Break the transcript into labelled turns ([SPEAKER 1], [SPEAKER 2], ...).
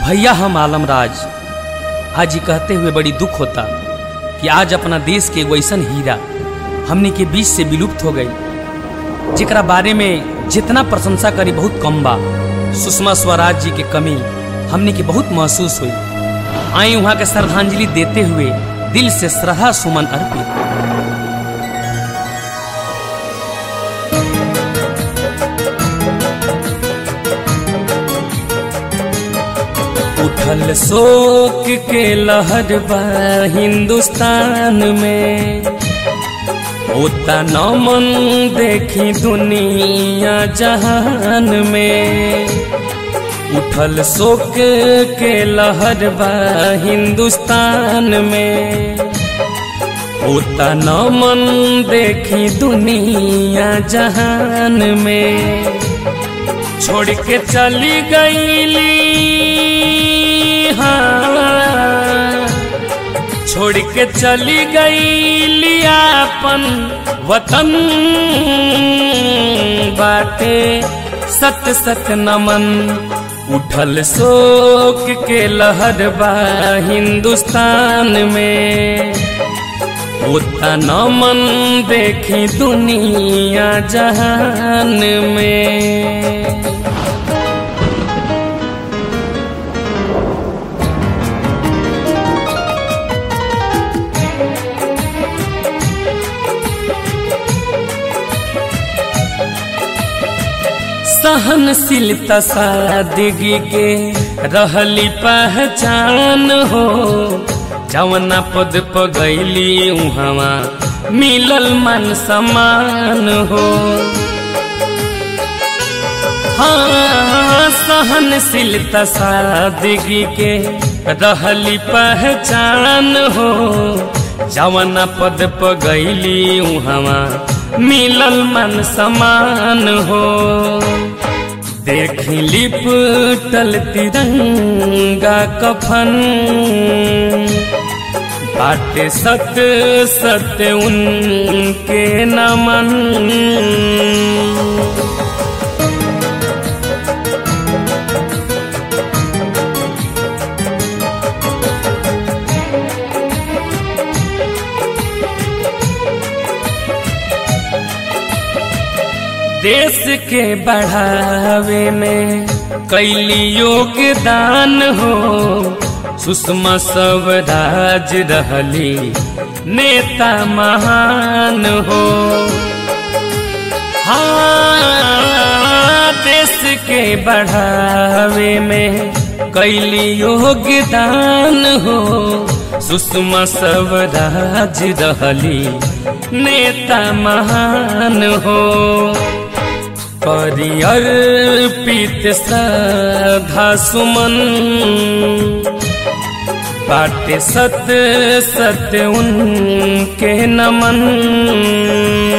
[SPEAKER 1] भैया हम आलमराज आज ये कहते हुए बड़ी दुख होता कि आज अपना देश के वैसन हीरा हमने के बीच से विलुप्त हो गई जेकरा बारे में जितना प्रशंसा करी बहुत कम बा सुषमा स्वराज जी के कमी हमने के बहुत महसूस हुई आई वहाँ के श्रद्धांजलि देते हुए दिल से श्रद्धा सुमन अर्पित उठल शोक के लहर बा हिंदुस्तान में होता नमन देखी दुनिया जहान में उठल शोक के लहर बा हिंदुस्तान में होता नमन देखी दुनिया जहान में छोड़ के चली गईली हाँ छोड़ के चली गईली अपन वतन बाटे सत सत नमन उठल शोक के लहर बा हिंदुस्तान में होता नमन देखी दुनिया जहान में सहनशीलता सादगी के रहली पहचान हो जवना पद पगैली उहवा मिलल मन समान हो हाँ सहनशीलता सादगी के रहली पहचान हो जवना पद पगैली उहवा मिलल मन समान हो देख लिपटल तिरंगा कफन बाटे सत सत्य उनके नमन देश के बढ़ावे में कैली योगदान हो सुषमा स्वराज रहली नेता महान हो हाँ देश के बढ़ावे में कैली योगदान हो सुषमा स्वराज रहली नेता महान हो परियर पीत श्रद्धा सुमन बाटे सत सत्य उनके नमन